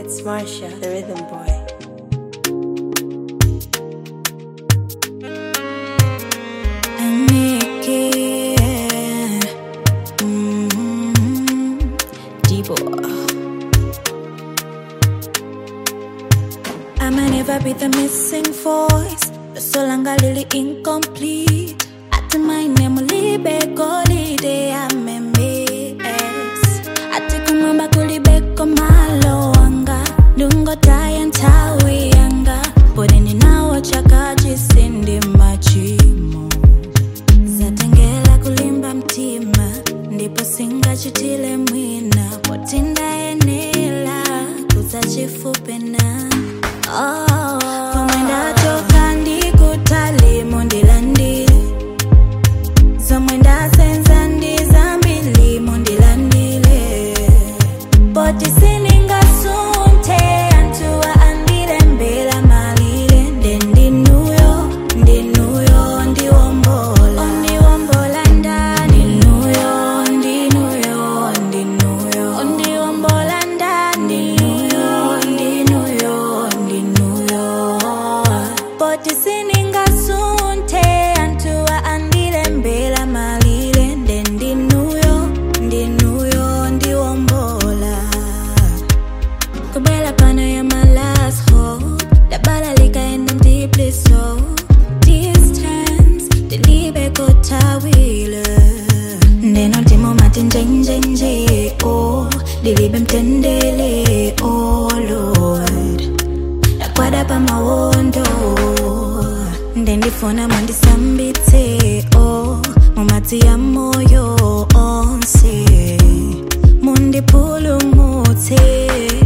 It's Marsha, the rhythm boy. and make it. Mm-hmm. Deeper. I might never be the missing voice, the solanga lily incomplete. At my name, libe golide amemes. Ati kumamba kulibeko malo anga, dungo tayan tawi anga. Podeni nawo chakaji sindi machimo. Zatengela kulimba mtima, ndipo singachitile mwina. Potinda enela, kuzachifupe na Oh, komwenda toka ndikutali mundilandile zomwenda senza ndizambili mundilandile poti siningasunte antuwa andile mbela malile nde ndinuyo ndinuyo ndiwombola ndiwombola ndani ndinuyo ndinuyo ndinuyo ndiwombola ndani ndinuyo ndinuyo ndinuyo poti siningasunte antuwa andile mbela malile nde ndinuyo ndinuyo ndiwombola kubela pano ya my last hope dabala likaenda deeply so distance dilibe kotawile ndeno ndimo mati njenjenje o dilibe mtendele oh lord ndakwada pamawondo ndendifuna mandisambitse o mumati ya moyo onse mundipulumutse